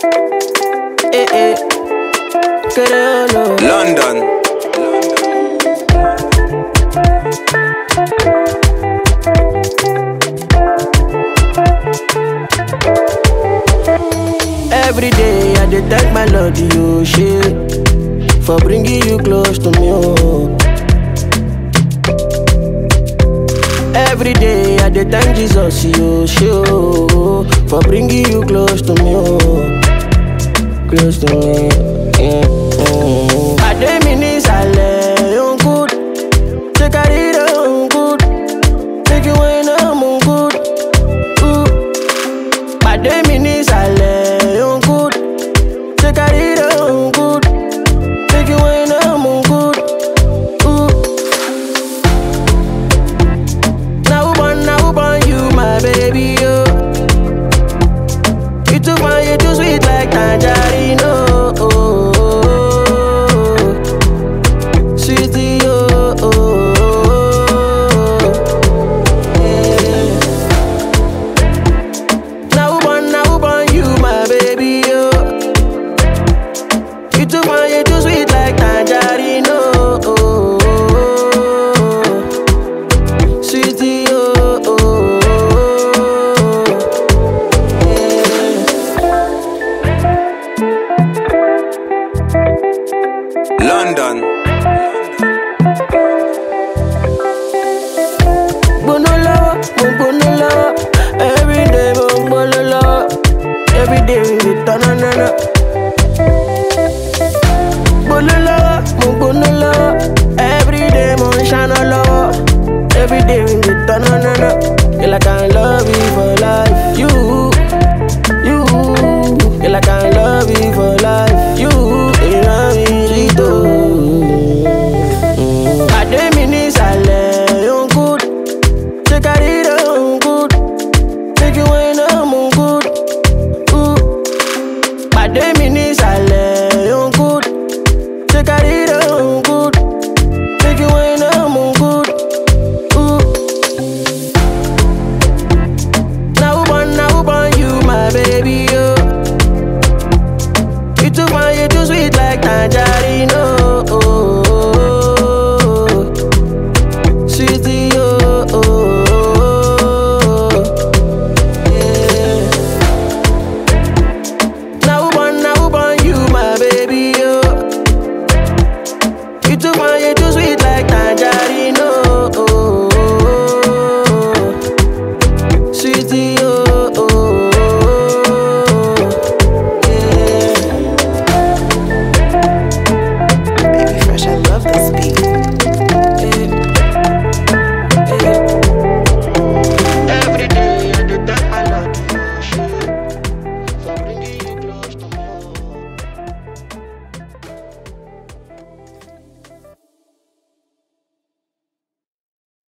Eh, eh. Creolo. London. Every day I dey thank my Lord, you shit, for bringing you close to me. Oh. Every day I dey thank Jesus, you shit, oh, for bringing you close to me. Oh. Close to me. Yeah. Mm. Pàdé mi ní ìsàlẹ̀ òun good, ṣé kárí rẹ̀ òun good, make you wine am òun good. Ooh. Pàdé mi ní ìsàlẹ̀ òun good, ṣé kárí rẹ̀ òun good, make you wine am òun good. Ooh. Na who born, na who born you, my baby, yo. You too fine, you too sweet like tangerine, oh. oh, oh, oh. Sweetie, oh, oh, oh. Yeah. Now who born, now who born you, my baby, yo. You too fine, you too sweet like tangerine, oh, oh, oh, oh. Sweetie, oh, oh, oh. Yeah. London. gbóná lọ́wọ́ mo gbóná lọ́wọ́ everyday mo ń gbóná lọ́wọ́ everyday we dey tọ́nà náná. gbóná lọ́wọ́ mo gbóná lọ́wọ́ everyday mo ń ṣáná lọ́wọ́ everyday we dey tọ́nà náná. Girl, I can love you for life. You, you, girl, I can love you for life. You, ìran mi rí tó. Pàdé mi ní ìsàlẹ̀ yóò good. Ṣé kárí rẹ̀ òun good? Make you wine am òun good. Ooh. Pàdé mi ní ìsàlẹ̀ yóò good. Ṣé kárí rẹ̀ òun good? Make you wine am òun good. Ooh. Na who born, na who born you, my baby,